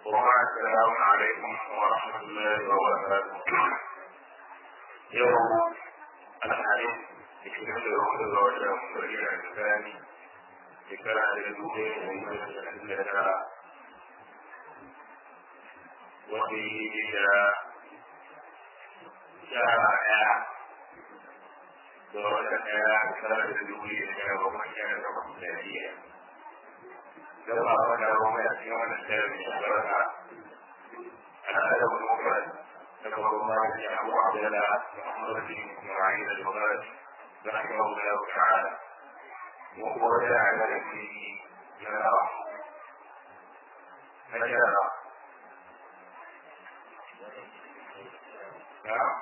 السلام عليكم ورحمة الله وبركاته يوم الحديث يكتب له الرجل مريع الثاني ذكر للمدين ومن الأدلة وفيه إلى شارع دورة ذكر للمدين ومن كان رحمة لما رجع وما يأتيون الثاني شرعا الأدب المفرد ذكر الله بن أبو عبد الله محمد بن إسماعيل البغدادي رحمه الله تعالى وهو جاء فيه جنرا فجرى نعم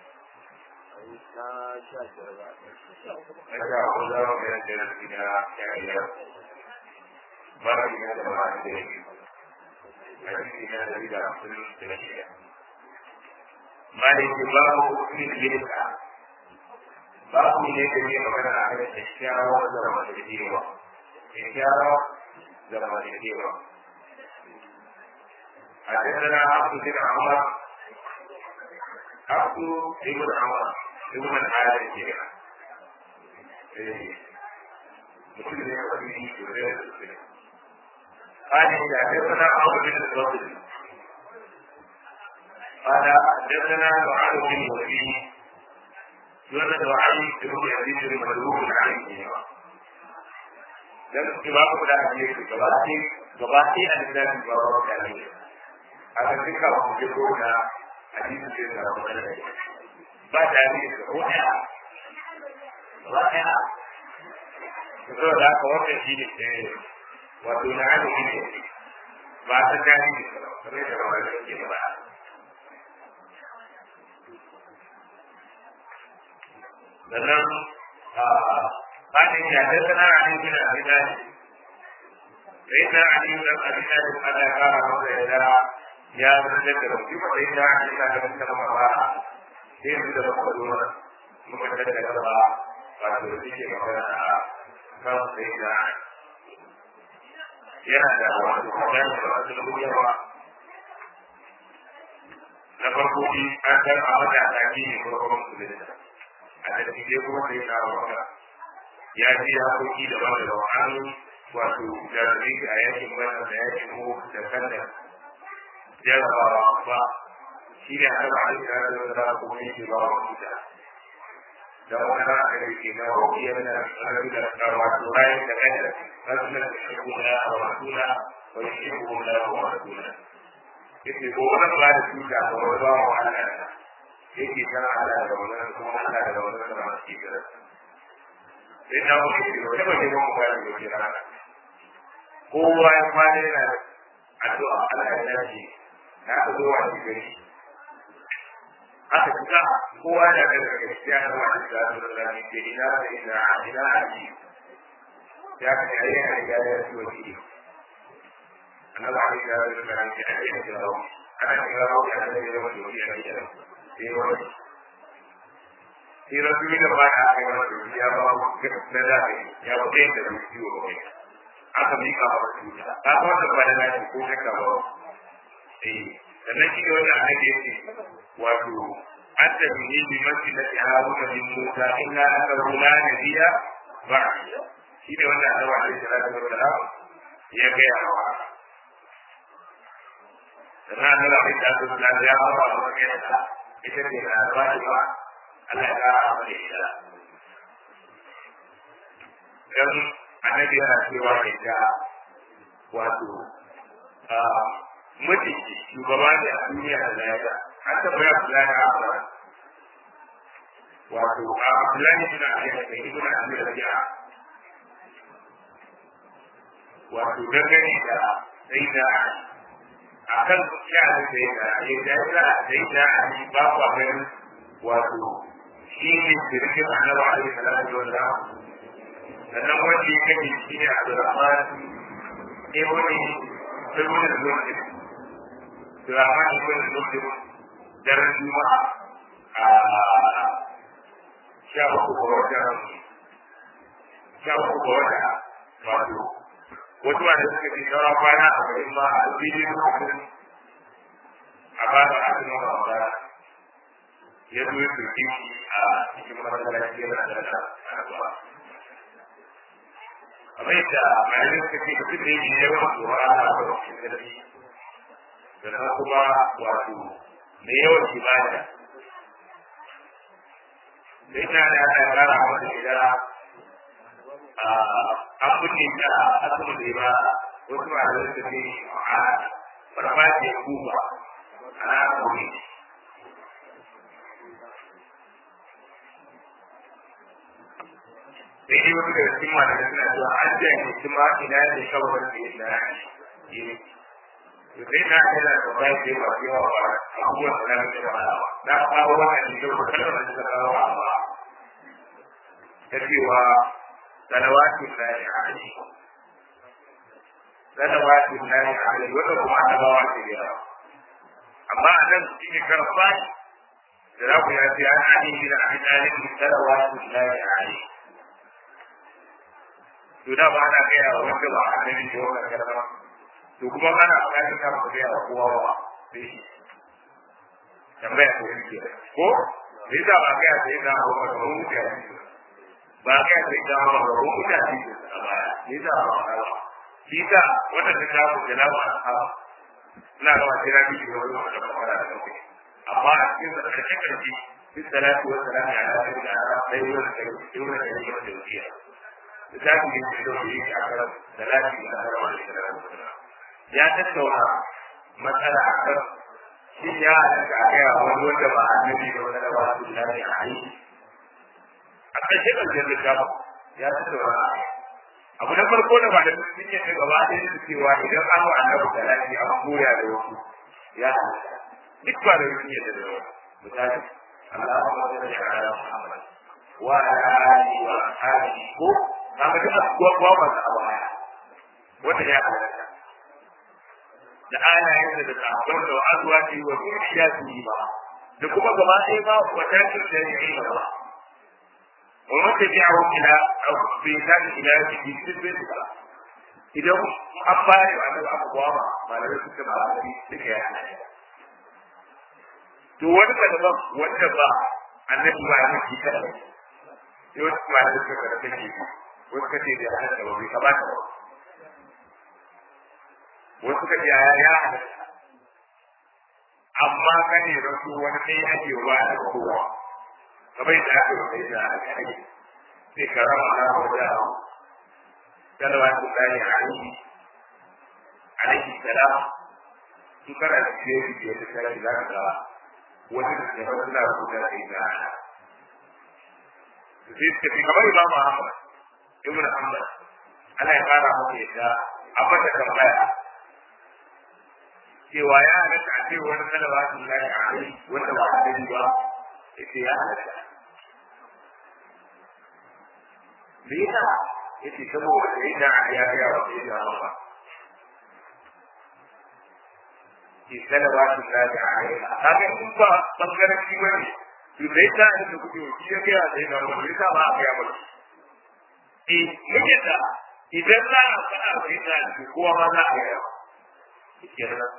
فجاء الله من الجنة إلى كائنات babu ne da ba da yake hadisi na da da kullum da shi maliki babu fitilka babu ne da ne magana a kan isharar da ramadewa isharar da ramadewa حدثنا عبد بن عمر عبد بن عمر ابن الحارث mutum ne ya fi yi قال إذا حدثنا عمرو بن الفضل قال حدثنا معاذ بن وفيه يولد علي بن يزيد المدعو عليه dan imamu da ake yi gabati gabati a littafin babu da ne a kan duka ba mu ko na hadisi da na wannan ba da ne ko ɗaya ba ɗaya to da ka wannan shi ne wato na haka shi ne ba ta gani ne kamar da ba da ke ba sannan bayan ya ta sana a cikin abin sai ta a cikin abin da ana kara masa ya dara ya zama da rufi ba sai ta a cikin abin da kuma ba sai su da muka zo muka tattara gaba wato da suke magana a kan sai ta yana da wasu magana da wasu lubiyarwa na farko shi an san a mata a taki ne farkon musulunta a tattije kuma sai na wata ya ji hakoki da ba da an wato jarumi a yakin wannan da yakin mu da kanda jarabawa ba shi ne a ba da ya zo da kuma yake ba wa kuta da wani ba a da ke na wakiyar da wato bayan da kanda رجلا يحب الله ورسوله ويحب الله ورسوله yake ko wannan ba da shi da ba ba wa Allah yake kana Allah da wannan kuma Allah da wannan da masu kira sai da mu ke ko ba ne mu ba da kira kowa ya fara yana addu'a Allah ya dace na ka zo wa shi gari aka tuka kowa da daga gaskiya da wani da Allah ne ke ina da ina ina aji ya ka yi yana da ya yi wani annabi ali ya yi da ran ya yi da rawu ana kira rawu ya da ya wani wani ya yi da sai wani sai rasu da ba da aka yi wani ya ba na da ya ba da da shi wa kai aka mika ba su ta ta ba da ba da na ko ta ka ba eh sannan shi wannan annabi yake wato hatta bi bi masjidati haruna bin musa illa annahu la nabiyya ba'da shi ne wanda annabi alaihi salatu wa salam ya gaya wa sannan annabi alaihi salatu wa salam ya ba wa magana ita ce na ba shi ba Allah ya kara masa ita dan annabi yana cewa ne ta wato mutum shugaba ne a duniya da lafiya an taɓa ya kula da abuwa wato a Abdullahi ibn Abi Bakr ibn Abi Rabi'a wato dangane da sai da a kan sha'anin sai da ya da sai da ali ba ku ganin wato shi ne shirkin annabi alaihi salatu wa sallam sannan wanda ya kace shi ne Abdurrahman ibn ibn al-Zubayr Abdurrahman ibn al-Zubayr daren Juma'a a sha uku ga watan sha uku ga watan wato wasu ma da suka ce sauran kwana a garin ma a fili lokacin a ba da asirin ramadana ya zo ya turke shi a cikin masallaci yana da da kasuwa kamar yadda malamin suka ce mutum da yake yawan tsoron Allah a lokacin sarki da kuma wato mai yawan ibada da ina da ana rara wata gida an kunne ta asibiti ba wasu ma da suka ce a farfajiyar kuba ana kone sai dai wani daga cikin malamai suna cewa an janye kuma ina da shawarar da ya na yi sai na yana da ba ke ba ke wa ba abubuwan da na ke ba na kawo wannan da ko kallon da suka kawo ba ta cewa salawatu lillahi alaihi salawatu lillahi alaihi wanda kuma annabawa ce da yawa amma a nan cikin karfa da za ku yafi an ani bin abi talib salawatu lillahi alaihi to da ba ana gaya wa wanda ba a gani da wannan karfa to kuma ana ganin ka ba gaya wa kowa ba sai shi tambaya ko yake ko sai da ba gaya sai da ba ba mu da ba gaya sai da ba ba mu da shi a baya sai da ba ba shi da wannan da ta ku da ba a ina ga wata rabi da wani wanda ba fara da kai amma a cikin da kake karfi fi salatu wa salamu ala sayyidina sai wannan da yake wannan da yake da wuya da ta ku yi da wuya a kan salati da Allah wa sallam ya tattauna matsala a kan shi ya halatta a gaya wani wanda ba annabi da wani da ba su lafi a yi a ƙarshe ƙarshen littafin ya tattauna abu na farko da ba da sun yi ta gaba ɗaya da cewa idan an wa annabi da lafi an koya da wasu ya halatta duk ba da sun yi da wasu misali Allahumma salli ala Muhammad wa ala alihi wa ashabihi ko kaga duk abubuwa ba masu abu haya wanda ya halatta da alayen da sahabban da azuwa ce wa zuciya su yi ba da kuma gaba ɗaya ba wa tashin da ya yi ba wa mata bi a wakila a bai tashi ila ya fi duk bai ba idan an fara wa da abubuwa ba malamai suka ba a fi duka ya hana to wani ka daban wanda ba annabi ba ya fi kada sai wasu malamai suka karɓi ne wasu kace da hana da ba bai kamata ba wasu ka ce ya halatta amma kan ne rasu wani kai ake wa da kowa kamar yadda aka yi sai da aka yi sai ka rama na wanda salawa ta tsari a aiki alaihi salam su kana da fiye da fiye da sarari za ka ga wani da ke wasu na rubuta sai da ana sai suka fi kamar imamu ahmad ibn hanbal ana ya fara masa yadda a mata tambaya cewa ya halatta a cewa wani salawa sun lafi a kai wanda ba a gani ba ya ce ya halatta me yasa ya ce saboda da ina a ya gaya wa sai da ba ke salawa sun lafi a kai kaga in ba bangaren shi bane to da yasa da kuke shi ya gaya sai da ba yasa ba a gaya ba eh muke da idan za a faɗa wa yasa kowa ma za a gaya kenan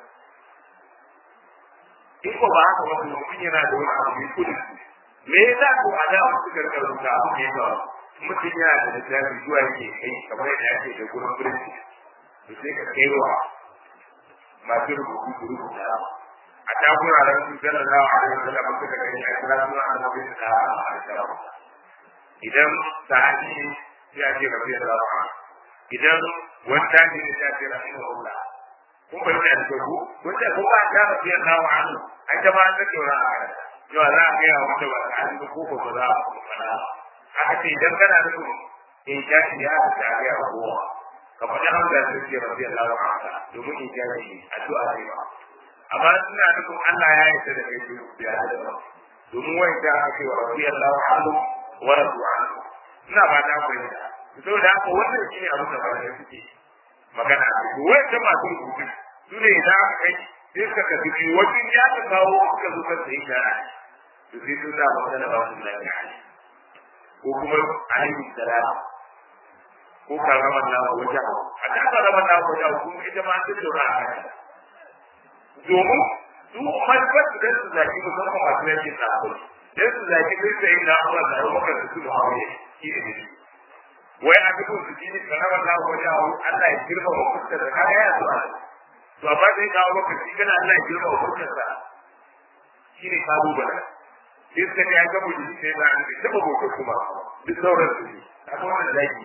in ko ba haka wani mutum yana da wani abu mai kudi me yasa ko a da wasu karkar rubuta abu ne ba mutum yana da littafi zuwa yake kai kamar yadda ake da gurin birni to sai ka kai wa masu rubutu su rubuta a ta guraren su zana za a yi zana ba suka gani a kira suna a mafi da a idan sahabi sai a ce rafi da zafa idan wani tashi ne sai a ce rafi da wula kun bai da ku kun da kun ba ta fiye da wa an ai ta ba ta kira a yau za a ga wanda ba ta an ko ko ba za a fara aka ce idan kana da ku in ja shi ya ta ga kowa ka faɗi hamza da ke rabbi Allah wa ta'ala domin in ja shi addu'a ne ba amma suna da kun Allah ya yi da kai ya da domin wai da ake wa rabbi Allah wa ta'ala wa radu anhu ina ba ta fahimta saboda haka wannan shine abin da ba da suke magana to wai da masu rubutu su ne idan aka kai sai suka tafi biyu wajen ya ta kawo suka zo kan sai shara to sai sun da magana ba su da ya ko kuma alaihi salam ko karamar na wajen a ta karamar na wajen kuma ita ma ta dora a kan domin su manufar su dan su zaki musamman masu yankin tsakon dan su zaki sai sai na Allah da Abubakar da su Muawiya shi ne wai a duk su ji karamar na wajen Allah ya girma wa fuskar da kaya ya zuwa to amma sai ka Abubakar shi kana Allah ya girma wa fuskar sa shi ne kalubale sai suka ne ya ga mu sai ba an da ba boko kuma duk sauran su ne akwai wannan zaki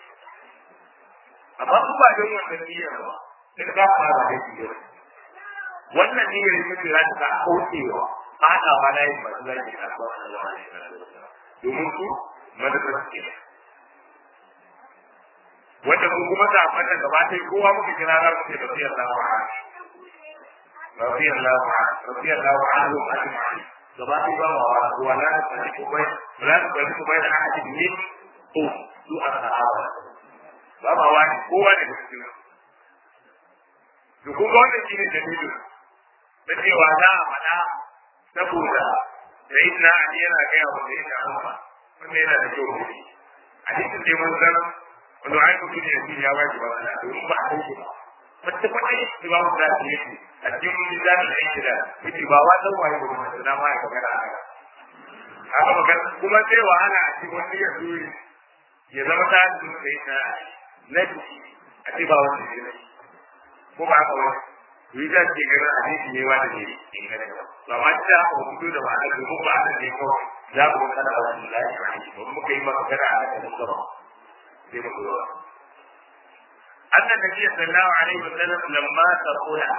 amma su ba don wannan niyyar ba sai ka fara da shi wannan niyyar ita ce za ta kaucewa haɗawa na yin masu zaki a kasuwa a zama domin su madadar su ke wanda mu kuma da fata gaba ɗaya kowa muka kira za mu ce rafiyar lawa rafiyar lawa rafiyar lawa an zo a cikin gaba ɗaya ba wa kowa na da tsari ko bai na da tsari ko bai da ahadin min ko su a sahaba ba ma wani kowa da cikin su kuma wannan shine dalilin da cewa za a faɗa saboda da yin na ali yana gaya wa da yin amma wanda yana da kyau ne a cikin da mun san wanda ai mutum ne shi ya waje ba da domin ba a kai ba wata kwata ne shi ba mu da shi yake a cikin mizan da yake da yake ba wa dan waye ba mun da ma ya magana a haka haka magana kuma sai wahala a cikin wani ya zo ya zama ta da yin na na a ce ba wani ne ko ba haka wani yi za ke ganin hadisi ne wanda ne inganta ba ma ta haka hudu da ma'ana da kuma ma'ana ne kawai za ku ga kana wani lafi a hadisi ba muka yi maka gana a kan gaba sai mu zo anna nabi sallallahu alaihi wa sallam lamma taqula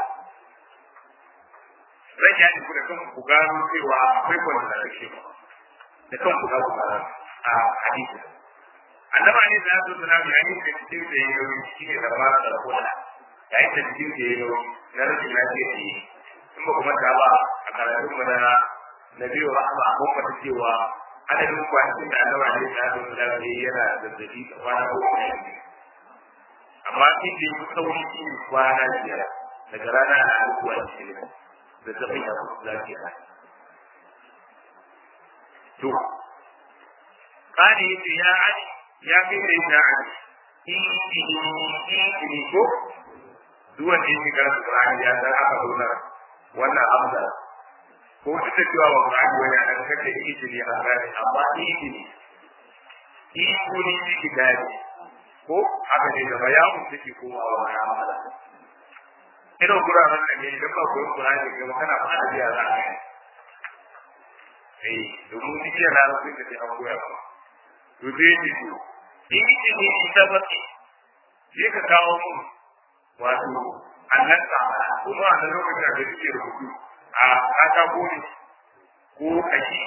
rai ya ku da kan ku gano cewa akwai kwanda da kake ba da kan ku ga ku a hadisi annabi ne da su suna bayani da cikin da yayi shi ne da ma taqula yayin da cikin da yayi na rashin lafiya ne in ba kuma ta ba a karatun mu na nabi wa rahma mun fata cewa adadin kwanakin da Allah ne ya zo da shi yana zazzabi da kwana uku ne amma in da yi sauri shi kwana biyar daga rana na alkuwa shi ne zazzabin ya kuma lafiya to kani yace ya ali ya kai da ya ali in in in ko duk wanda yake karanta Qur'ani ya san aka zauna wannan amsa ko duk da cewa ba Qur'ani wani a kan kake izini a gane amma izini izini shi kitabi ko haka ne da bayanin take komawa wa amala irin guraren da ne idan ba ku Qur'ani ga kana fara biya za ka eh domin duk yana da sun da an koya ba to dai ji izini ita ba sai ka kawo mun wato annan tsara kuma a nan lokacin da suke rubutu a katako ne ko kashi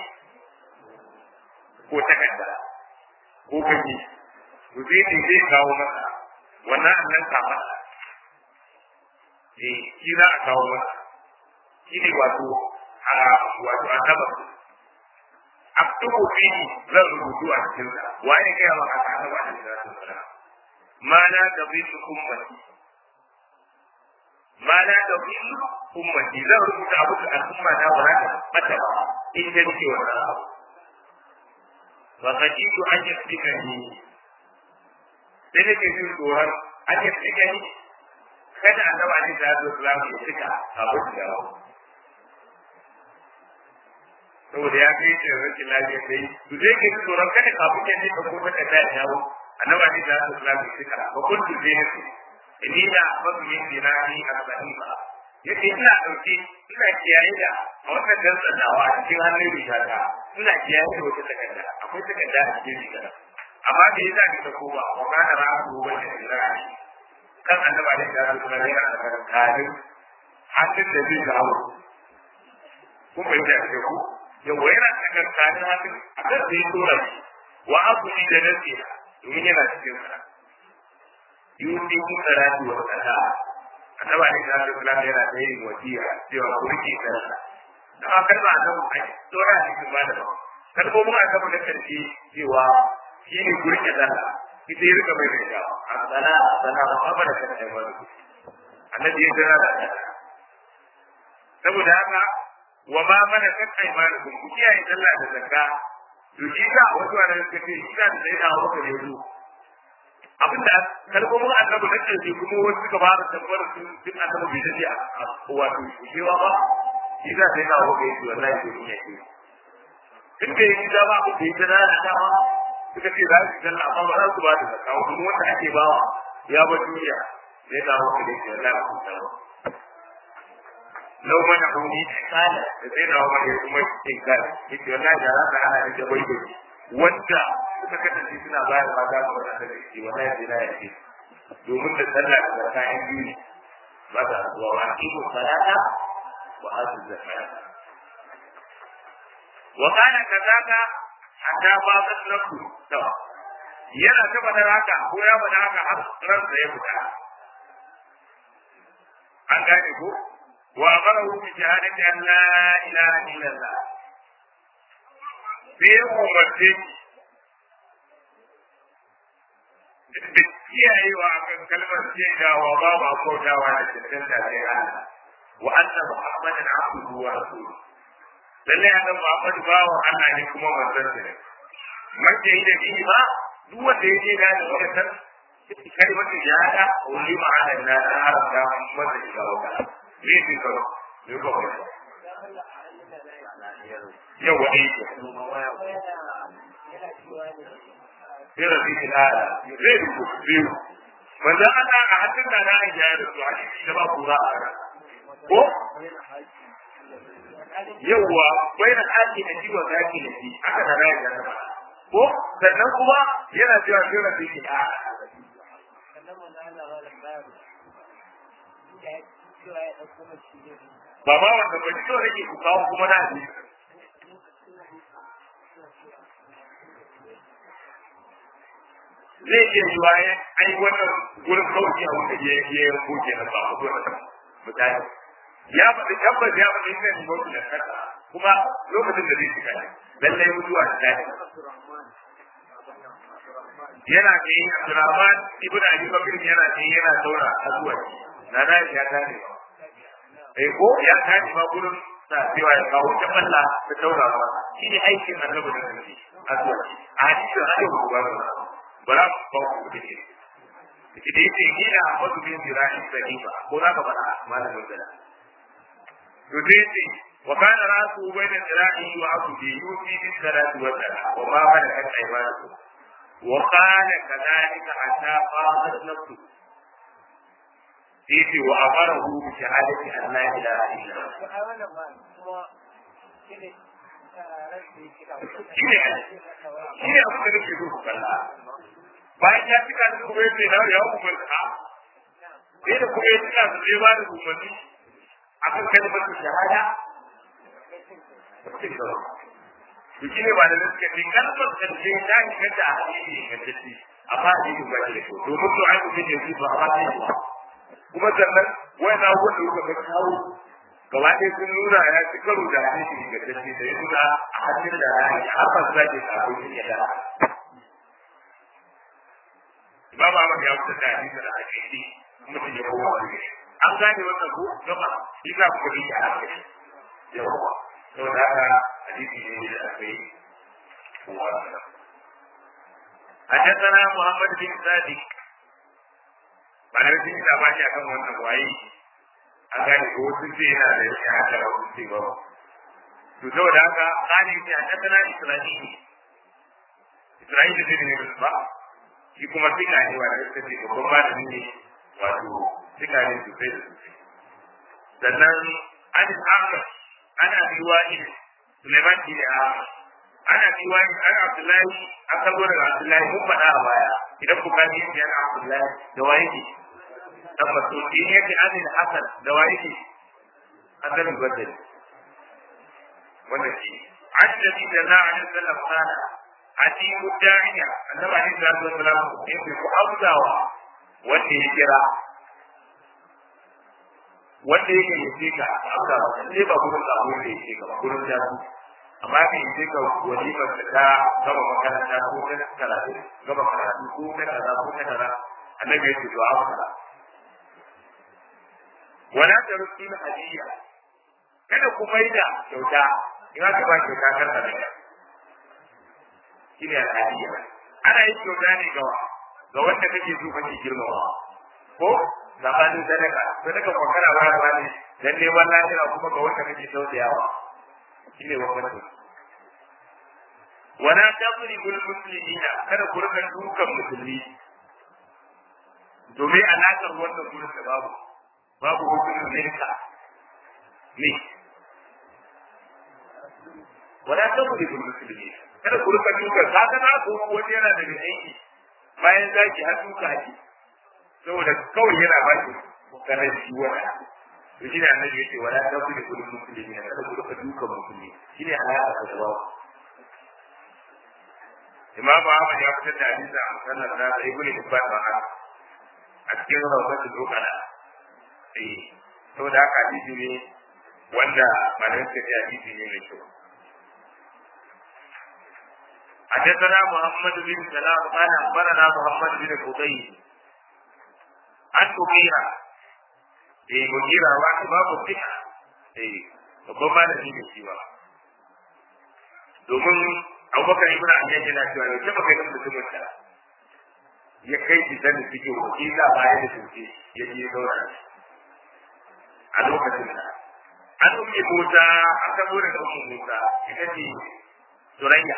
ko takarda ko kashi to sai ne zai kawo masa wannan annan tsara eh shi za a kawo masa shi ne wato a wato a taba aktubu fi zan rubutu a cikin sa wani kai ma aka taba a cikin sa ma na tabitu ummati ma na da kullu ummati zan rubuta abu da al'umma na ba ta mata ba in da nake wannan abu wa kajitu an yasbika ni sai nake jin tsoron an yasbika ni kada annabi alaihi salatu wasallam ya cika abu da yawa saboda ya kai shi rashin lafiya sai to zai ke tsoron kada kafin ya ne ka ko ta kada ya dawo annabi alaihi salatu wasallam ya cika ba kuntu zai ne ni da mafi yin dinari a sahiha yace ina dauke ina kiyaye da a wannan dantsanawa a cikin hannun rigata ina kiyaye da wata takarda akwai takarda a cikin rigata amma da yasa ni ta koma wa kana ra'atu wa dinari kan annaba da ya zuwa ne a cikin kadin hakin da zai dawo kun bai da ku yawa yana cikin kadin hakin a kan da ya tura wa abu ni da nasiha domin yana cikin sa yusi kun salati wa sala annaba ne da Allah sallallahu yana da yin wasiya cewa ku rike sallah dan haka ba da mu ai dora ne kuma da ba kar ko mu aka mun karshe cewa shi ne ku rike sallah ita yi rika mai da ya sala sala ba ba da kai ba annabi ya jira da saboda haka wa ma mana kan aimanukum ku kiyaye sallah da zakka to shi ka wasu wanda suka ce shi da sai da wata ne abinda kalmomin annabi na ce kuma wasu suka fara tabbatar sun sun annabi bai dace a wato cewa ba shi za ta yi kawo ga yi wallahi ko ni yake in bai yi da ba ko bai da na dama suka ce za su dalla amma ba za su ba da zakka kuma wanda ake bawa ya ba duniya sai kawo ga yi wallahi ko ta lau mana huni kala da sai da wani kuma cikin kala yace wallahi da za ka hana da bai bai wanda suka kasance suna bayar da za su wata da shi wallahi sai na yace domin da sallah da kayan biyu ba ta zuwa wa ibu salata wa atu zakata wa kana kazaka hatta ba ta nafu to yana ta bada haka ko ya bada haka har ransa ya fita an gane ko wa amarahu bi shahadati an la ilaha illallah sai ya umarce da kiyayewa kan kalmar shaidawa babu akotawa da cancanta sai Allah wa anna muhammadan abduhu wa rasuluhu lalle annabi muhammad bawo Allah ne kuma manzon sa ne mace yi da bihi ma duk wanda ya je da wannan kalmar shahada wani ma'ana na haramta masa shiga wata ne shi karo ne ko ba yau wa ne sai rafi ilala zai rubu biyu wanda ana a hannun da na ajiya da su a cikin da ba kura a ran ko yawwa bai da aki da jiwa zaki da shi aka da rayuwa da ba ko sannan kuma yana cewa sai rafi ilala ba ma wanda ba ji kawai nake ku kawo kuma na ji zai iya yi waye ai wannan gurin kawai a wanda ya ya ya goge na ba ku gurin misali ya faɗi tabbas ya faɗi ina ne mutu da kasa kuma lokacin da zai shiga ne lallai mutuwa da dadi yana da yin Abdurrahman ibn Abi Bakr yana da yana daura azuwa na na ya tare eh ko ya tare ma gurin sa cewa ya kawo ta balla ta daura ba shi ne aikin annabi da nabi azuwa a hadisin hadisi ko ba bara ba ku da shi da yake gina wasu bin zira'i sahifa ko za ka faɗa malamin da to sai ce wa kana rasu bayna zira'i wa abdi yusi bis salati wa salam wa ma malakat aymanukum wa qala kadhalika hatta qamat nafsu sai wa amarahu bi shahadati an la ilaha illa Allah shi ne shi ne abin da nake so ku kalla bayan ya cika su kuma yace na ya umarta sai da kuma ya cika su zai ba da umarni akan kalmar shahada to shi ne ba da suka ce kalmar karshe ta inganta a hadisi ingantacce amma hadisi ba shi da kyau domin to ai mutum ya ji ba a ba kuma sannan wani abubuwan da kuka ga kawo gaba ɗaya sun nuna ya ci karo da hadisi ingantacce da ya nuna a hannun da ya yi har ba su zage sabon ya da Imam Ahmad ya wuce da hadisi da hadisi mutum ya kowa wani an gane wannan ko gaba shi za ku yi a hankali yawa to da haka hadisi ne da aka yi kowa حدثنا محمد بن صادق بعد ذلك da ba shi akan wannan waye a gane ko wasu ce yana da shi haka da wasu ce ba to saboda haka kani ce a kasana isra'ili isra'ili ne ne ba shi kuma fika ne wa da suka ce babban malami ne wato fika ne sosai da sosai sannan an ahmad ana biwani suleiman shi ne ahmad ana biwani an abdullahi an kalbo daga abdullahi mun faɗa a baya idan ku gani yin yana abdullahi da waye ne dan masudi ne yake anil hasan da waye ne hasan al-badri wannan shi annabi da za a sallam kana ati mudda'iya annabi alaihi salatu wasalam yake ku amsawa wanda ya kira wanda yake yace ka amsa sai ba gurin da abun da yake ka ba gurin da su amma ka yace ka walimar da ta gaba makaranta ko ta karatu gaba karatu ko ta kaza ko ta kaza annabi yake to amsa wala ta rusul hadiya kada ku maida kyauta in aka ba kyauta kar ka da shine hadiya ana yin kyauta ne ga ga wanda kake so kake girmama ko zamanin sadaka sadaka ko kana bayarwa ne dan neman lafiya kuma ga wanda kake tausayawa shine wannan wala tadribul muslimina kada ku rika dukan musulmi domin alaƙar wannan gurin da babu babu hukumin minka ne wala tadribul muslimina kada ku rika dukan kaga na ko wani yana da aiki bayan zaki har duka ake saboda kawai yana ba shi karar shi wata to shine annabi yace wala tadribul muslimina kada ku rika dukan musulmi shine alaƙar da babu imam Ahmad ya fitar da hadisi a musallar na da ibn Hibban ba haka a cikin rawatu dokana eh saboda haka hadisi ne wanda malamin ka ce hadisi ne mai kyau حدثنا محمد بن سلام قال اخبرنا محمد بن فضيل عن مغيرة ايه مغيرة وعن باب الثقة ايه وكما نجي بالسوى domin abubakar ibn abi yana cewa ne sai baka ga mutumin da ya kai shi sanin cikin wakila baya da tuke ya je zauna a lokacin da an umme Musa an kamo da umme Musa ita ce Surayya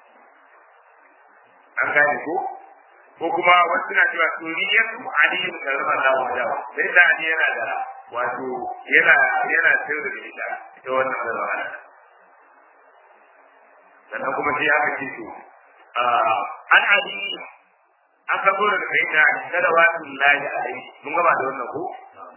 an gane ko ko kuma wasu na cewa suriyar aliyu karama na wanda sai da ali yana da wato yana yana sayar da ita ita wannan zarwa sannan kuma sai aka ce to an ali an ka zo daga kai da kada wa lillahi alaihi mun gaba da wannan ko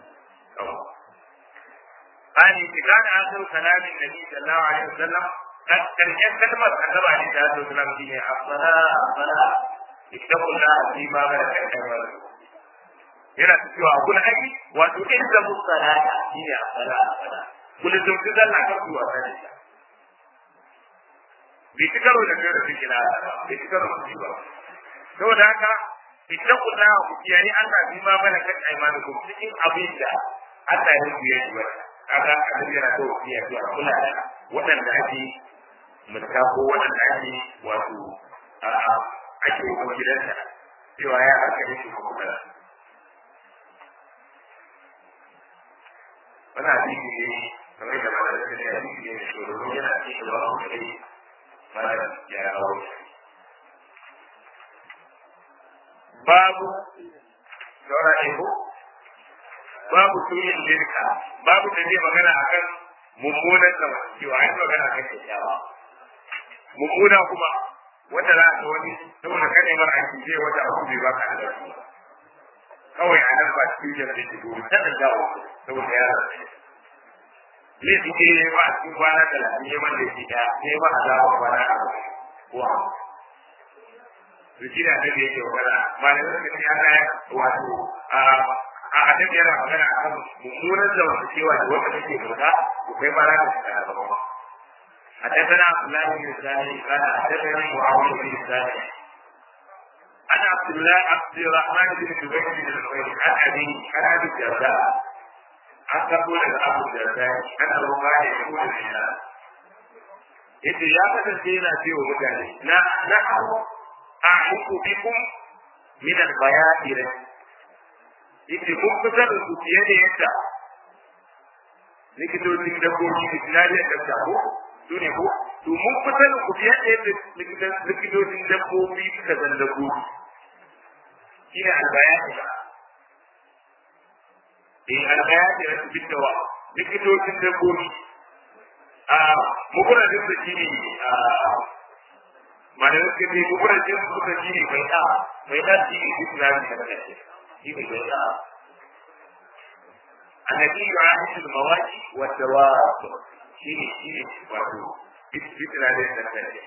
ani tikan akhir kalamin nabi sallallahu alaihi wasallam kan karshen kalmar annabi alaihi salatu wasallam shine afsala afsala ittaqullah fi ma malakat aymanukum yana cewa kun aiki wato in da musallata shine afsala afsala kullum sun zalla kan kuwa sai bai ci karo da kai da suke na bai ci karo da ba saboda haka idan ku da ku kiyaye Allah bi ma mana kan aimanukum cikin abin da Allah ya yi yi ba kaga annabi yana da wasiya cewa kula da waɗanda ake mutta ko waɗanda ake wato a ake ko gidansa cewa ya aka yi ko kuma wannan hadisi ne kamar da malamin da ya yi ne shi yana cikin da wani kai malam ya aure babu saura ego babu suyin birka babu da zai magana akan mummunan da cewa ai magana akan kyakkyawa mummuna kuma wata za ta wani saboda kane mara aiki zai wata abu bai baka da kawai a nan ba cikin jana da shigo ta da jawo saboda ya rasa ne suke yi ba a cikin kwana talatin ne wanda ya fita ne ba a zaɓa kwana a ko a Rikina da ya ke magana, malamin da ya kaya wato a annabi yana magana a kan mummunan zamantakewa da wanda take bauta ko kai ma za ka shiga a gaba. حدثنا عبد الله بن الثاني قال حدثني معاويه بن الثاني عن عبد الله عبد الرحمن بن جبير بن الخير عن ابي عن ابي الدرداء عن تقول ابو الدرداء انه قال يقول للناس yace ya kasance yana ce wa mutane na na a'uku bikum min al-bayatir yace mun fitar da su fiye da yadda likitocin dabbobi da sinadiyar dabta ko su ne ko to mun fitar da ku fiye da yadda likitocin dabbobi suka zan dabbobi shi ne albayati eh albayati da su fitawa likitocin dabbobi a mukuradin da shi ne malamin suka ce mukuradin su suka shi ne mai da mai da shi ne islami da kashe shi ne mai da النبي يعاهد المواجه والدواب شيني شيني واتو بسم الله الرحمن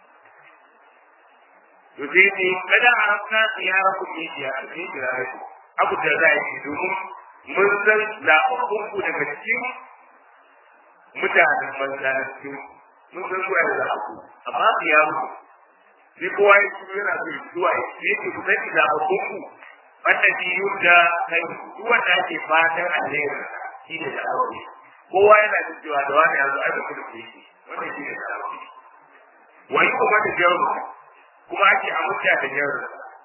يزيدني kada عرفنا خياركم من خياركم خياركم abu da za a yi domin mun san zaɓaɓɓunku daga cikin mutanen manzanin cikin mun san zuwa da zaɓaɓɓu amma khiyaru sai kowa ya ci yana so ya zuwa ya ce ku sani zaɓaɓɓunku wanda shi yadda kai duk wanda ake fatan alheri shi ne da aure kowa yana da cewa da wani yanzu ai mutum da yake wanda shi ne da aure wani kuma da jaru kuma ake amurka da jaru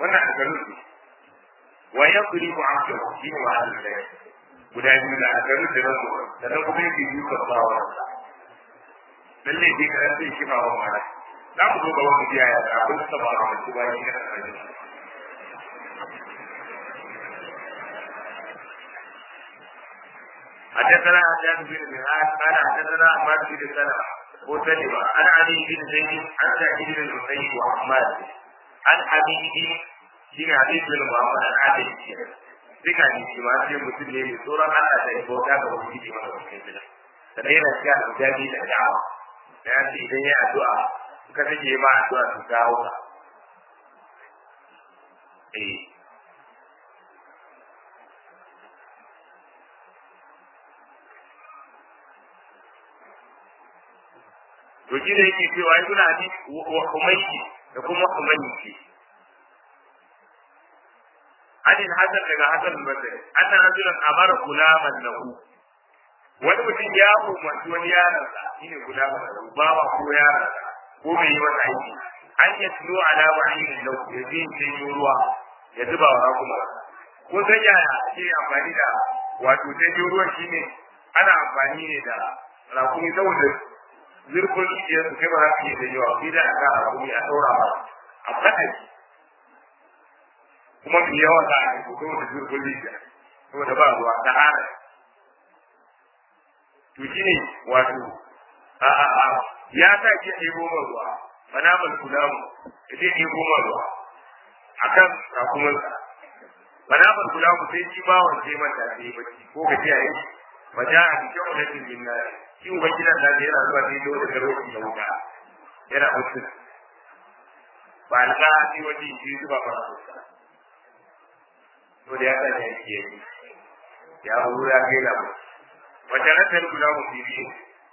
wannan a garin su wa ya kuri mu an kyau shi ne wa halin da guda biyu da a garin da nan zuwa sannan kuma yake biyu kan ba wa lalle dai ka sai shi ba wa mala za mu zo ga wani biya ya da abin da ba wa shi ba shi kana da حدثنا حجاج بن مهاد قال حدثنا عماد بن سلمة وسلمة عن علي بن زيد عن سعيد بن المسيب وعماد عن حبيب بن حبيب بن محمد عن عادل duka ne shi ma sai mutum ne mai tsoron Allah da ya bauta ga wani jiki masa wakil bila sannan yana cikin aljabi da da'awa da ya ce idan ya addu'a suka take ma addu'a su kawo ka eh to shi da yake cewa ai suna hadisi wa humayki da kuma humayki hadin hasan daga hasan al-basri anna rajulan amara gulaman lahu wani mutum ya umarci wani yaron sa shine gulaman lahu baba ko yaron sa ko mai yi masa aiki an ya tuno alama ainihin lahu ya je cikin ruwa ya zuba wa kuma ko san yaya shi amfani da wato cikin ruwan shine ana amfani ne da rakumi saboda zurfin rijiyar su kai ba za su yi da yawa sai da aka a kuma a ɗaura ba a faɗa shi kuma mai yawa za a yi ko da zurfin rijiya saboda ba ruwa ta hana to shi ne wato a a a ya sa ke ɗebo man ruwa mana mal kulamu ya ce ɗebo man ruwa a kan rakumansa mana mal kulamu sai shi bawon sai mata sai bacci ko ka kiyaye ba ja a cikin wadatin jinnari shi ubangidan da yana zuwa ne dole da roƙi da wuta yana mutu ba alƙa shi wani shi zuba ba su to da ya sa ne yake yi ya huru ya kai da wata rasar guda mu bibi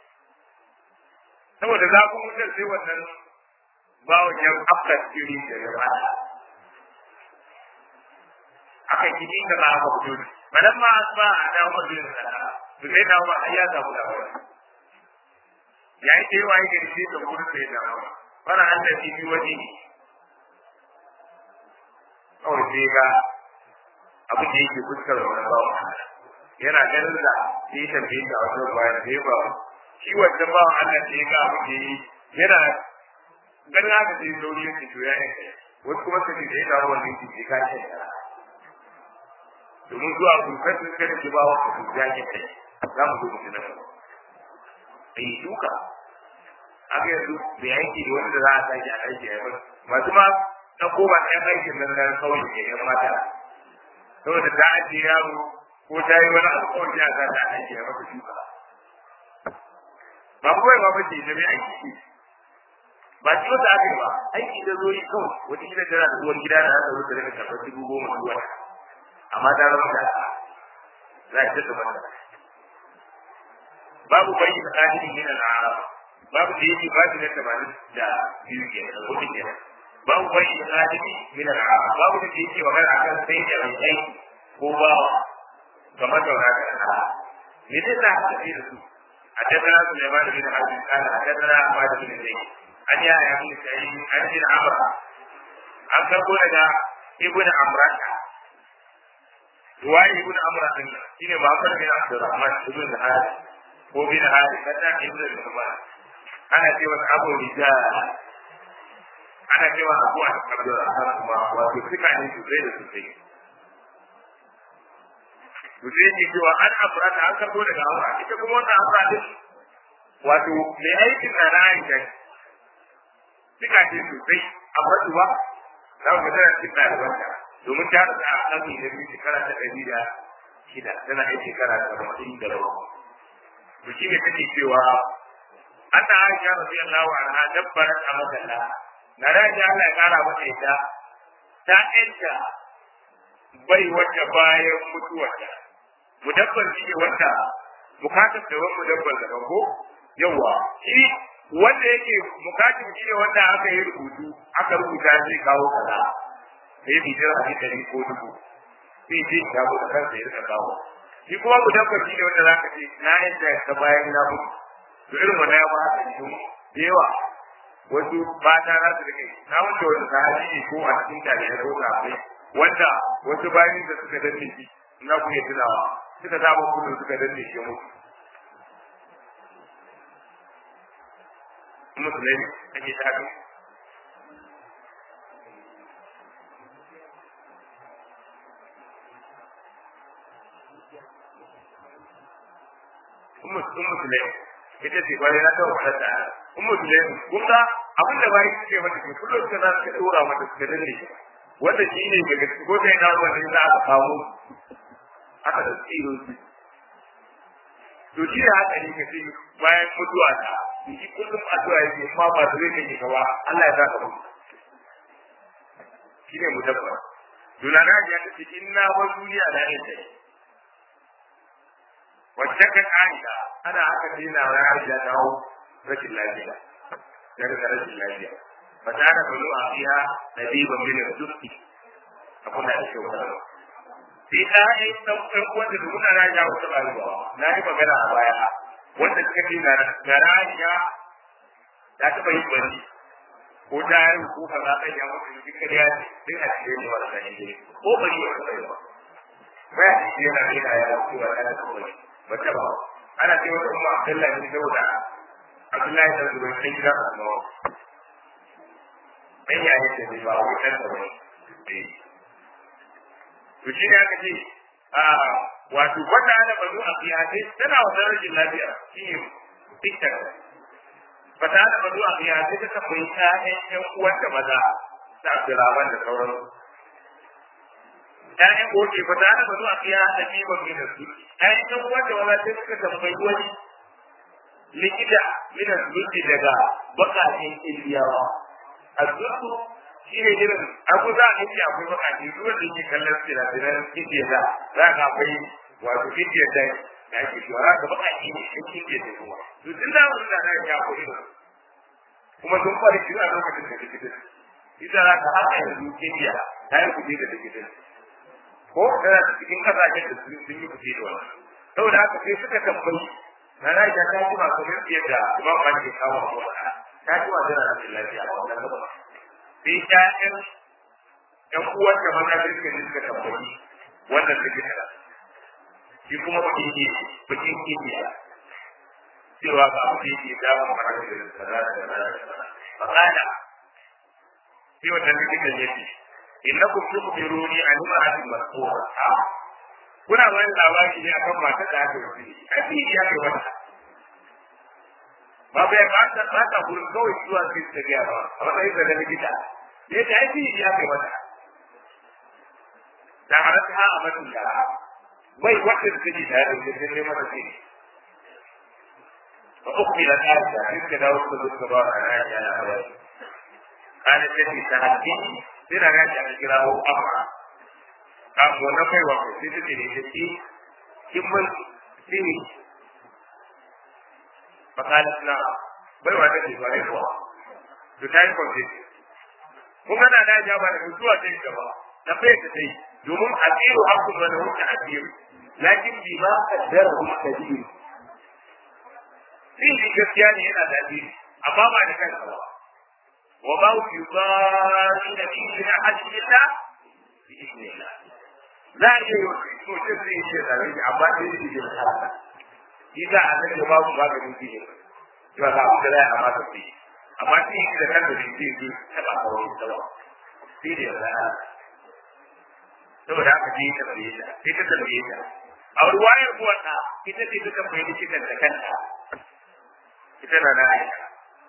saboda zafin wutar sai wannan bawon ya afka cikin da ya ba aka yi da ba aka fito balan ma asba a dawo da sana to sai dawo ba ya samu labari ya yi cewa ya gari sai da gudu sai da rawa fara an da fi wani kawai sai ga abu da yake fuskar wani bawa yana ganin da ya yi tambayi da wasu bayan da ya ba shi wancan bawan Allah da ya ga abu da yi yana ganin haka sai sauri yake to ya yi wasu kuma su da ya dawo wani yake ke kashe domin zuwa gurfar sun kai da ke ba wa su ya yi kai za mu zo mu ji na gaba yi duka aka yanzu da yanki da wanda za a sake a aiki a yamma masu ma na koma ɗan aikin nan na kawai ke yan mata saboda ta ajiye yaro ko ta yi wani alƙawari a za ta aiki a masa shuka ba kawai ba bace da mai aiki ba shi wata aka yi ba aiki da zo yi kawai wata gida tana da uwar gida da aka wuce daga karɓar dubu goma zuwa amma ta zama da za a ta mata babu bai da ƙadirin min al-arab babu da yake ba shi da tamanin da biyu ke da hudu ke babu bai da ƙadirin min al-arab babu da yake magana akan sai da mai aiki ko ba kamar da wani da me zai sa haka sai da su حدثنا سليمان بن حرب قال حدثنا عباد بن زيد عن يحيى بن سعيد عن ابن عمرو عن تقول ابن عمرو رواية ابن عمرو شنو محمد بن عبد الرحمن بن الحارث ko bin hali kada ibnu Umar ana cewa Abu Rijal ana cewa Abu Abdurrahman kuma wato suka ne su sai da su sai to sai ki cewa an afra ta an karbo daga Amra ita kuma wannan Amra din wato mai aikin na na Aisha suka ce su sai amma duba za mu tana cikin ɗalibanta domin ta rasa a ƙarni da biyu shekara ta ɗari da shida tana yin shekara ta arba'in da bakwai to shi ne take cewa anna Aisha radiyallahu anha dabbarat amadalla na raja Allah ya kara mata ita ta enta bai wata bayan mutuwarta mudabbar shi ne wanda bukatar da wani mudabbar da ko yawa shi wanda yake bukatar shi ne wanda aka yi rubutu aka rubuta zai kawo kaza sai bijar a ɗari ko dubu sai ce ya mutu kansa ya rika kawo shi kuma ku tabbaci ne wanda zaka ce na yadda ka bayan na mutu to irin wannan ya ba haka shi da yawa wasu mata za su rike na wanda wani sahabi ne ko a cikin tare ya ko kafai wanda wasu bayan da suka danne shi na ku iya tunawa suka samu kudu suka danne shi mutu musulmi ake tafi ummu musulmi ita ce kwarai na kawo wadda ta ummu musulmi kun ga abin da bayan suke mata ke kullum suka za su dora mata suka danne shi wanda shi ne daga ko sai na wanda za a kawo aka da tsiro su to shi da haka ne kace bayan mutuwa ta shi kullum addu'a yake ma ba da zai kake gaba Allah ya saka mu shi ne mutabba dunana ya ce inna wa duniya da ita wacce ka ka'ida ana haka dina wa Aisha ta hau rashin lafiya daga rashin lafiya fa ta da bulu a fiha nabiban min al-dusti akwai da shi wannan sai ta yi ɗaukar wanda da muna na ja wata ɓaruwa na yi magana a baya wanda suka ce na garaniya ta taɓa yin bari ko ta yi ko ka za ta yi mutu da duka ya ce duk a cikin yawa da ne ko bari ya taɓa yi ba ba ya ce yana yana ya ce wa ɗaya ko bari ba ta ba ana ce wata kuma Abdullahi bin Dauda Abdullahi da zuwa cikin gidan Annabawa dan ya yi ce ba wai kan da bane to shi ne aka ce a wato wata ana bazu a kiyasai tana wata rashin lafiya shi ne tiktok wata ana bazu a kiyasai ta kafa yi ƴaƴan ƴan uwanta maza ta Abdulrahman da sauran ƴaƴan goke wata ana bazu a kiyasai ne ba mai da su ƴaƴan ƴan uwanta maza sai suka tambayi wani likita mina zuci daga bakakin indiyawa a zuci shi ne irin abu za a yi akwai bakaci ruwan da ke kallon sinadaran indiya da za ka akwai wato indiya da da ake shi za ka bakaci ne shi indiya da kuma to tun da wani da ya akwai irin kuma sun fara shi a lokacin da likitin ita za ka haka yanzu indiya ta yi kuɗi da likitin ko tana cikin kasashen da sun yi kuɗi da wannan saboda haka sai suka tambayi na na ita ta jima kamar yadda imam malik ya kawo ko ta jima tana da lafiya a wannan gaba sai ƴaƴan ƴan uwan da maza da suka ji suka tambayi wannan likita shi kuma bakin ke bakin ke ne cewa ba abu da yake dawo mara da tsara da tsara da tsara fa kana sai wannan likitan ya ce innakum tukhbiruni an imra'atin mas'ura kuna wani labari ne akan mata da aka yi ai ya kai mata ba bai ba ta ba ta gurin kawai zuwa sai ta ga ba a matsayin da likita ne ta ai ya kai mata da har ta a matsayin da bai wata da take da da ne mata ce ba uku da ta da sai ka dawo da duka ba a ran ya na ba kana ce ta haddi sai da ga ta kira ko amma kafin na kai wa sai ta ce ne ta ce kin mun sini fakalat na bai wa take ba ne kuwa to ta yi kwanci kun ga da ja ba da zuwa ta yi gaba na bai ta sai domin asiru hakun wani wuce asiru lakin bi ma kaddara hu kadir sin gaskiya ne yana da asiri amma ba da kansa ba wa ba ku yubari da bi na hadin illa bi idnillah za a iya yi to ce zai yi ce zare shi amma da yake da Allah shi za a zai ba ku maganin shi ne ba za ku da ya amma ta fi amma shi shi da kansa shi zai yi ta ba ta wani tsawa shi ne da Allah saboda haka ji ta tambaye ta sai ta tambaye ta a ruwayar uwarta ita ce ta tambaye ni cikin da kanta ita na na aisha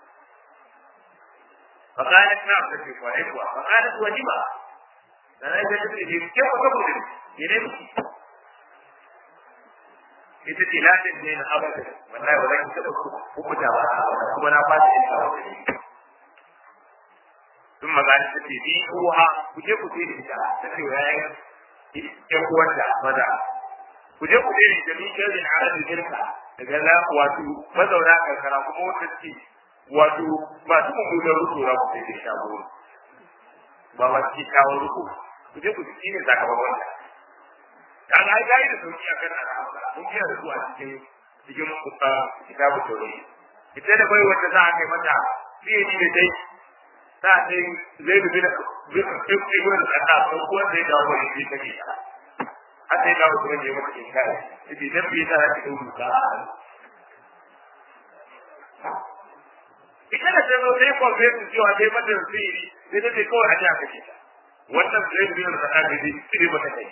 فقالت نعم تشرك وعيبها فقالت وجبها dan ai sai take ce ke ko ko ne ne ita ce la ta ne abada wallahi ba zan taɓa hukunta ba kuma na fata ita sun magana ta ce bi uha ku je ku ce da ita ta ce wa yayin ƴan uwanta maza ku je ku ce da ita min shirin arabin irka daga na wato mazauna karkara kuma wata ce wato masu mummunan rutura ku ce da shago ba masu kyakkyawan ruku ku je ku ci ne sakamakon ta kaga ai dai da sauki akan al'amura mun ji da su a cikin cikin kitabu tauri ita da bai wanda za a kai mata fiye da dai ta sai zai bi da ibn al-Khattab ko ko zai dawo wani shi take ta har sai dawo kuma ne maka in kai shi dan bi ta ta dauka ka ita da sai sai ko sai su cewa dai mata sirri sai dai kawai a ji aka ce wannan zai bi da Khattab dai sai mata kai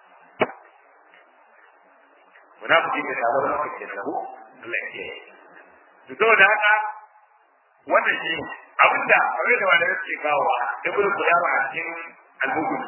munafiki ne da Allah ke da ku Allah ya yi to da haka wannan shi abinda abin da wanda yake kawo ibn qudama a cikin al-bukhari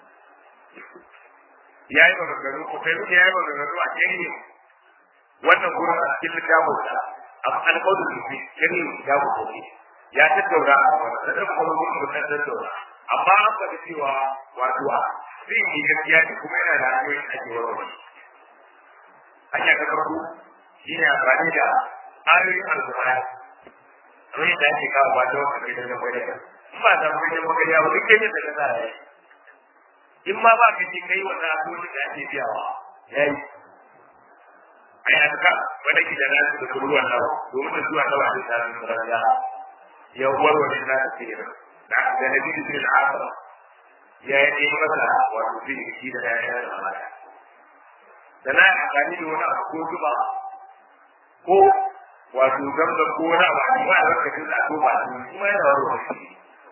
yayi maganganu ko kai ya yi maganganu a cikin wannan gurin a cikin littafin sa al-qawl fi cikin littafin sa ya tattauna a wannan da kuma mun da tattauna amma an faɗi cewa wato zai yi gaskiya ne kuma yana da hanyoyin ake warware hanya ta farko shi ne amfani da ayoyin alƙur'ani kamar yadda ake kawo ba ta wata gidan magana in ba ta gidan magana ba duk gidan da ka sa ya in ma ba ka ji kai wannan abubuwan da ake biyawa ya yi a yi aka wani gida na su da kuruwan nawa domin da zuwa nawa da tsarin rariya ya warware na ta tsere da da na biyu zai da aka ya yi masa wato zai shi da ya yi da mata da na amfani da wani abu ko zuba ko wato zamba ko wani abu a cikin lokacin da ko ba su kuma yana wani wani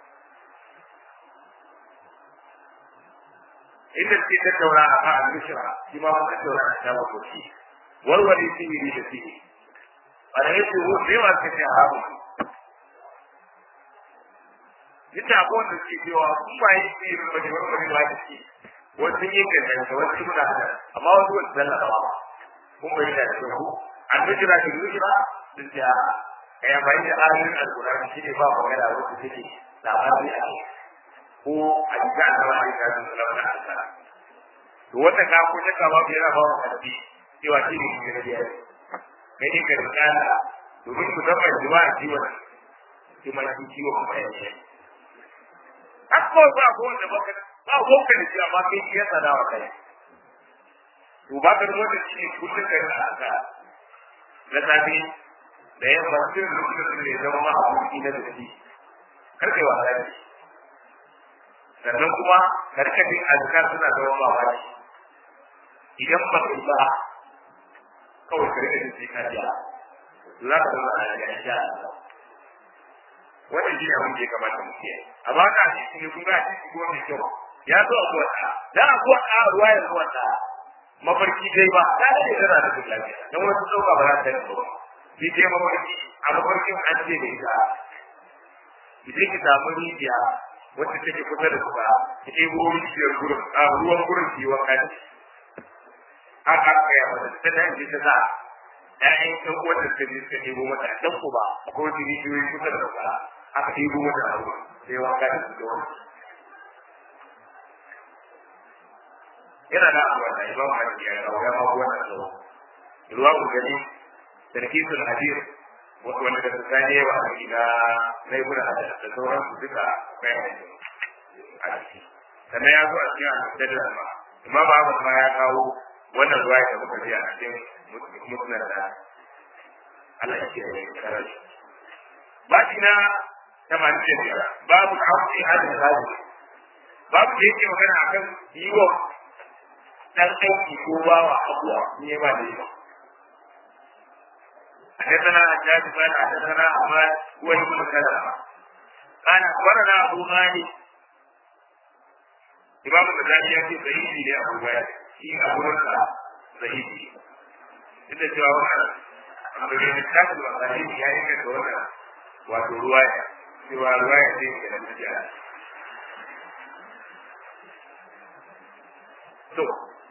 inda ce ta taura a kan al-mishra shi ma mun taura a kan makoki warware sihiri da sihiri a da yake wo sai ma ka ce haramu ita ko da ke cewa kun ba yi sihiri ba ne wani ba da shi wasu yi gaggan da wasu muna da amma wasu wasu zalla ba kun bai da shi ku al-mishra da mishra din da ya bai da ayoyin al-qur'ani shi ne ba magana wasu take labari a ko a cikin annabawa da su sallama da Allah to wanda ka ko ta ka ba yana ba mu karfi cewa shi ne shi ne ya kai ne ka tsaya domin ku zama jima'a ciwon shi ma shi ciwo kuma ya ce akko ba ko da baka ba ko ka da shi amma kai shi ya tsada wa kai to ba ka rubuta shi ne kullum kai da aka na safi da yamma sai lokacin da ya zama ma abuki na da shi kar kai wasa da shi sannan kuma karkashin azkar suna zama mamaki idan ba ka ba kawai ka rika jin ka ja za ka zama a yaga insha Allah wannan shi ne abin da ya kamata mu kiyaye amma ka shi ne kun ga shi kuma mai kyau ya zo a kuwa da a kuwa a ruwa ya zuwa ta mafarki dai ba ta ce tana da duk lafiya dan wasu dauka ba za ta yi ba shi dai mafarki a mafarkin an ce da ita idan ki samu rijiya wacce take kusa da kusa ta ɗebo rijiyar gurin a ruwan gurin ki wa kai haka aka yi mata ta da yanzu ta sa ƴaƴan ɗan uwan da suka je suka ɗebo mata ɗan ku ba ko wata rijiyoyi kusa da kusa aka ɗebo mata a ruwa sai wanka da su da wani yana da abuwa da imam hajji ya kawo ya mabu wannan zuwa ruwa ku gani tarkisul hadir wanda da tsakani yawa a gida na ibn hajar da sauran su duka bayan a ciki sannan ya zo a cikin al-mustadrak ma imam ahmad ma ya kawo wannan ruwa da muka ji a cikin musnad da Allah ya kiyaye karar baki na tamanin da biyar babu hafi hadin hadi babu da yake magana akan yi wa dan aiki ko bawa abuwa ne ba da yawa حدثنا حجاج قال حدثنا احمد هو ابن سلمه قال اخبرنا ابو مالك امام الغزالي يأتي صحيحي لابو مالك في ابو رزق صحيحي inda cewa wannan abu da littafin masahih ya yi kasa wannan wato ruwaya cewa ruwaya ce ke da mutiya to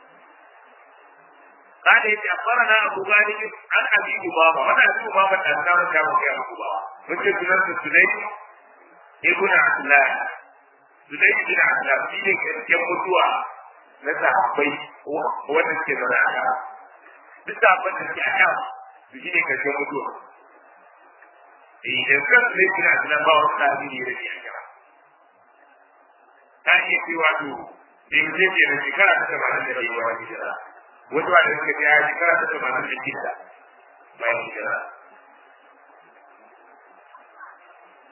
قال يتي أخبرنا أبو مالك عن أبي أمامة من أبي أمامة أسلام كان في أبو أمامة مثل سنة سليم ابن عبد الله سليم بن عبد الله في ذلك يموتوا نسى حبي هو نسكي زراعة bisa abin da ke a kan su shi ne karshen mutuwa idan kan sai kina tunan ba wasu tafi ne da ke a kira ta iya cewa to in zai ke da shekara ta tamanin da ke yawa hijira wasu ba da suka ce ya shekara ta tamanin da shida bayan hijira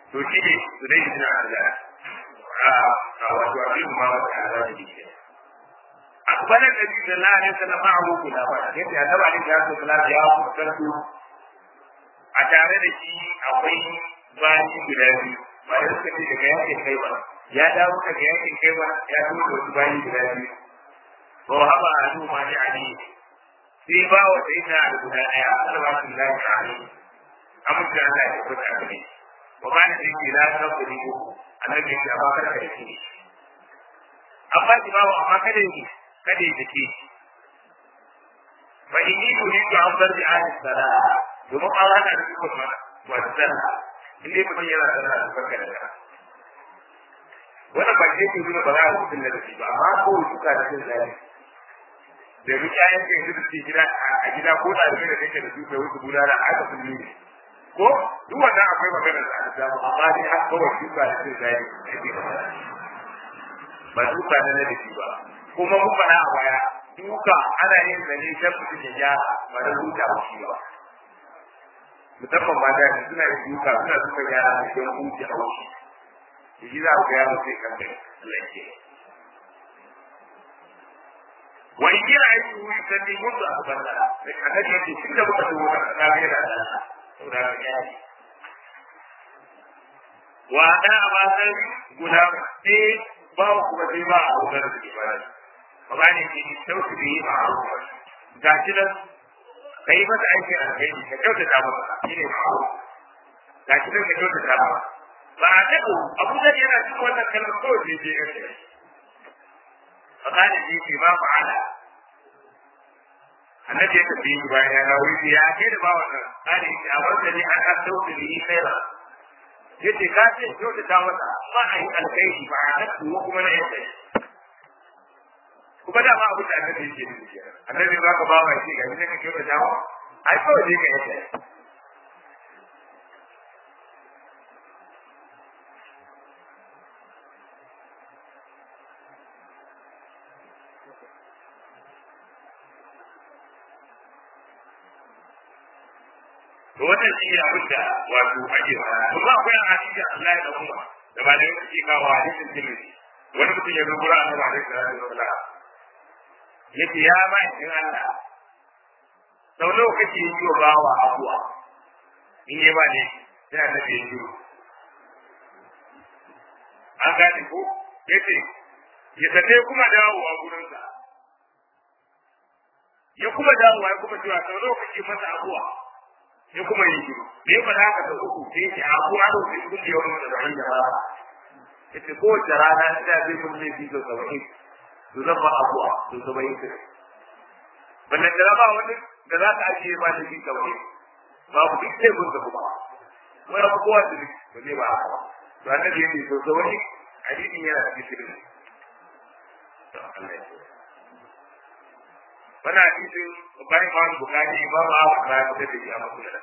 to shi ne su dai shi na Allah a wato abin ma wata Allah da ke أقبل النبي صلى الله عليه وسلم معه خلافة يأتي أتبع عليه الصلاة والسلام يا مكتسب أتعرض شيء أقوي bani guda biyu ba da suka ce daga yakin kai ba ya dawo daga yakin kai ba ya zo da wasu bani guda biyu ba wa haba a zo ma ni ali sai ba wa sai na da guda daya Allah ba shi lafiya ali amince Allah ya fita da ni wa ba ni da ke la ta ku ni ko annabi ya ba ka da shi amma ki ba amma kada yi kada yi dake fa inni uridu an bardi ahli salat domin an hana da kuma wa sallah in dai mutum yana sana da farka da kana wannan ba ke ke nuna ba za a mutum da shi ba amma ko suka da cin zali da duk ƴaƴan ka yanzu da suke gida a gida ko da da kake da su kai wasu gudana a haka sun ne ko duk wannan akwai maganar da aka samu amma dai har kawai suka da cin zali ba duka na na da shi ba kuma mun faɗa a baya duka ana yin zane ta mutum ya gyara ba da huta ba shi ba musamman mata ne suna da duka suna suka yara da don huce a wuce da shi za ku yaro sai kan kai lanke wa in kira aiki wuri sanni mutu a banda da kaga ne ce tun da muka zo wannan kasa bai da Allah saboda ka yari wa da ba sai guda sai ba kuma sai ba a wutar da ke bani ba ne ke sauki da yi ba a wutar ga shi nan ka yi masa aiki a kai ka kyautata masa shi ne ma'aru ga shi ka kyautata masa ba a taɓa abu da yana cikin wannan kalmar kawai sai je yake a kanin shi ke ba fa'ala annabi ya tafi yi bayan ya dawo yace ya ke da ba wannan kanin shi a wanda ne an an dauke da yi kaira yace ka ce kyautata masa ba a yi alkhairi ba a taɓa kuma na yadda kuma da ma abu da annabi yake nufi kenan annabi ba ka ba ma shi ga ne kake ba dawo ai kawai ne ka yake to wannan shi ne abin da wato ake fara kuma akwai hadisi Allah ya dauka da ba da yake kawo hadisin Tirmidhi wani mutum ya rubuta annabi alaihi salatu wasallam yace ya ba in Allah sau nawa kake yi wa bawa abuwa in yi ba ne yana da ke yi an gane ko yace ya tafe kuma dawowa gurinsa ya kuma dawowa ya kuma cewa sau nawa kake masa abuwa ya kuma yi shiru da ya faɗa haka sau uku sai ya abuwa da wasu kun da yawan da zai da ba yace kowace rana ina zai mun laifi sau saba'in to zan ba abuwa sau saba'in sai wannan da ba wani da za ka ajiye ba da shi kawai babu duk sai mun da kuma wai abu kowa da ba zai ba haka ba to annabi yake so so wani hadisin yana cikin sirri to Allah ya wannan hadisin bayan ma bukari ba ma ba ka da shi a musulunci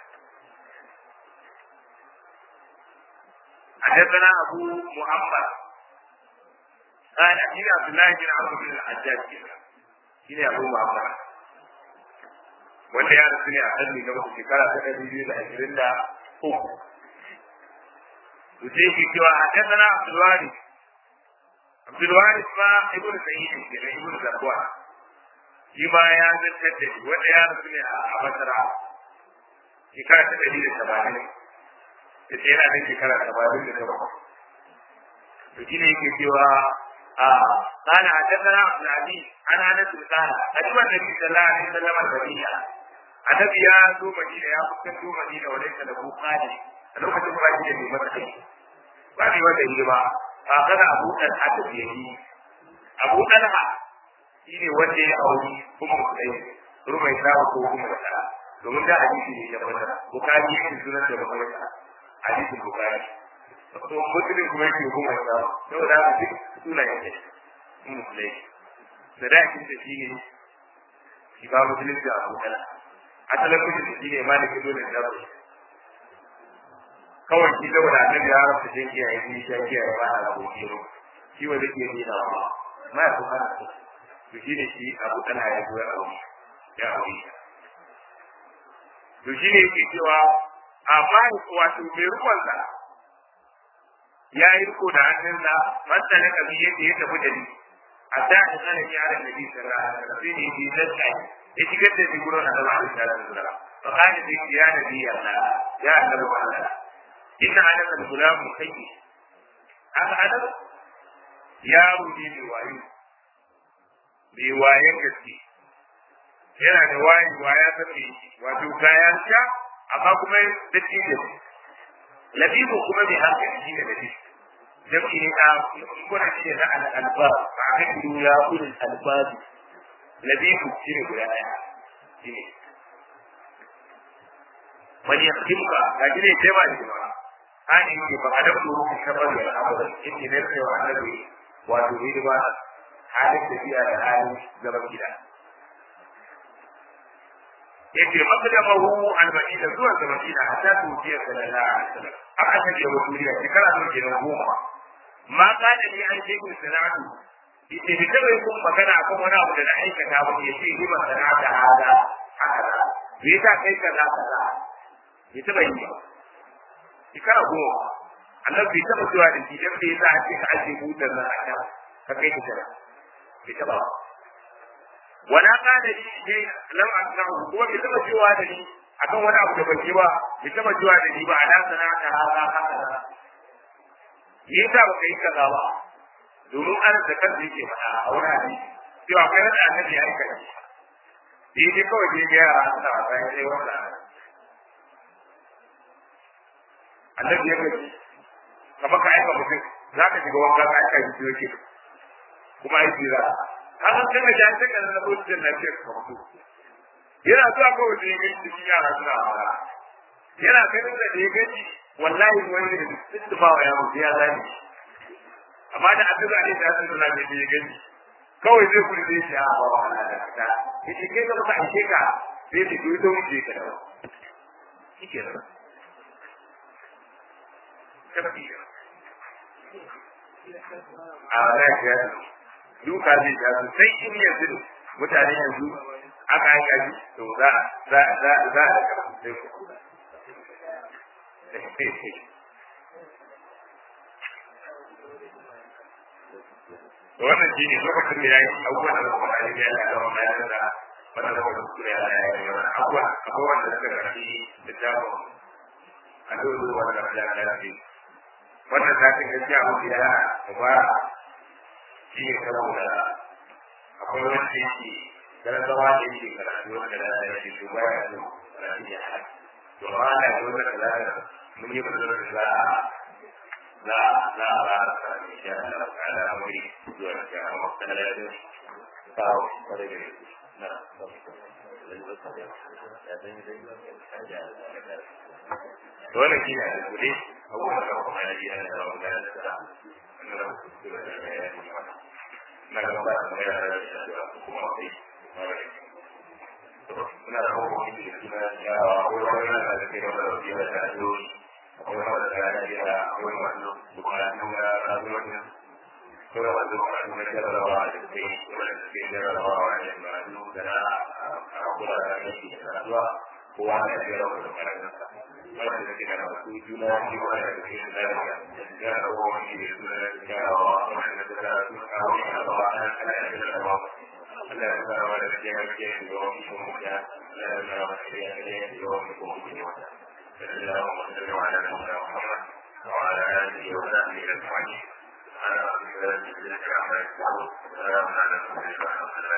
حدثنا أبو محمد قال حديث عبد الله بن عمرو بن الحجاج شنو أبو محمد wanda ya rasu ne a hannu na wasu shekara ta ɗari biyu da ashirin da uku. To sai ke cewa a kasana Abdulwari. Abdulwari ma Ibn Sa'id ke da Ibn Zakwa. Shi ma ya zartar da shi wanda ya rasu ne a Basra. Shekara ta ɗari da tamanin. Da ce yana da shekara tamanin da takwas. To shi ne yake cewa قال حدثنا عبد العزيز عن انس قال اتوا النبي صلى الله عليه وسلم المدينه annabi ya zo madina ya fuskanto madina wa laysa lahu qadi a lokacin ba shi da mai matsayi ba ne wanda yi ba ba kada abu dan hada da yi abu dan ha shine wanda ya auri kuma mutai rumai ta ko kuma da domin da hadisi ne da wannan bukari yake sunan da bukari hadisin bukari to muslim kuma yake kuma da saboda duk sunayen ne musulai sadakin da shi ne shi ba musulun da abu kala asalin kudi da shi ne ma da kido da jaro kawai shi da wani annabi ya rafa shi ke yi shi ya ke ba a abu kiro shi wanda ke yi da ba ma ya kuma na to shi ne shi abu kala ya zo ya abu ya abu to shi ne yake cewa amma wato mai ruwan sa ya yi riko da hannunsa masa na kabi yadda ya tafi da ni a da da sanin yaran da bisa ra sai ne bi zai ya shigar da shi gurin annabi alaihi salatu wasallam fa kana da ya nabi Allah ya annabi Allah inna anaka al-gulam sayyi haka adam yaro ne mai wayo mai wayan gaske yana da wayi waya ta mai wato kayan sha amma kuma da cikin labibu kuma mai hankali shi ne labibu jam'i ne na kuna shi na al'alba ba a kan yi ya ulul albabi labibu shi ne guda ɗaya shi ne wani ya kimka ga shi ne sai ba da jama'a hani ne ba a da kuma ruwan shabar da al'amuran inda ne sai wa annabi wato hidima halin tafiya da halin zaman gida yake maqdamahu al-madina zuwa ga madina hatta tujiya sallallahu alaihi wasallam aka take wa duniya shekara ta kenan goma ma kana ni an shekin sana'atu ita bi ta bai kun magana akan wani abu da na aikata ba ke ce ni sana'ata hada haka me yasa kai kaza kaza bai taba yi ba shekara goma Allah bai taba zuwa da shi dan bai yasa ake ka aje butar nan a kan ka kai ta tara bai taba ba wala kana ni sai lam asna'u kuma bai taba zuwa da ni akan wani abu da ban yi ba bai taba zuwa da ni ba ala sana'ata hada haka me yasa ba ka yi kaza ba domin an da kan yake faɗa a wani hadisi cewa akwai wanda annabi ya aika shi sai dai kawai dai ga yara suna wasa ya dai wanda annabi ya gaji kamar ka aika mutum za ka shiga wanka ka aika shi yake kuma aiki za ka san kana ja ta kana na mutum na ce ka mutu yana zuwa kawai da ya gaji cikin yara suna wasa yana ganin da ya gaji wallahi wani da duk ba ya mutu ya zani amma da addu'a ne da sun suna da ya gani kawai zai kuri zai shi a ba wa Allah da ta yace kai ka muka aike ka sai ki duyi to muje ka dawo shike nan a na ya duka zai ja su sai in yanzu mutane yanzu aka aika shi to za za za za a sai ku wannan shi ne lokacin da ya yi abubuwan da kuma da ya yi da wani ya da wannan da kuma kuma ya yi wani abubuwan abubuwan da suka rafi da jabo a dole wanda ya lafi wannan ta kan gaskiya mu da mubara shi ne saboda akwai wanda yake garazawa da yake karatu wanda da ya yi shi baya da karatu ya haɗa to ma na yi wanda da mun yi magana da za a لا لا لا إن شاء الله تعالى أمري دون كان مختلف فهو طريق نعم wannan shi ne a kudi abubuwan da kuma ya yi yana da wanda ya da nuna kuskure da ya yi mana na gaba da kuma ya da shi da kuma sai muna da abubuwan da suna yawa ko wani yana da kai da wani da ya da akwai wanda da ya yi da akwai wanda bukatun da rayuwar kuma wanda bukatun da jarrabawa da suke wanda suke jarrabawa da ma'anu da na kula da aiki da rayuwa kowa da jarrabawa da ma'anarsa wanda da ke da wasu juna shi wanda da ke da jarrabawa wani da suna da jarrabawa wanda da da su kawo shi a bawa an kana da jarrabawa Allah ya tsara wa da ke yanke da wani kuma ya Allah ya tsara wa da ke yanke da wani kuma ya اللهم صل على سيدنا محمد وعلى اله وصحبه اجمعين سبحان ربك رب العزه عما يصفون وسلام على المرسلين والحمد لله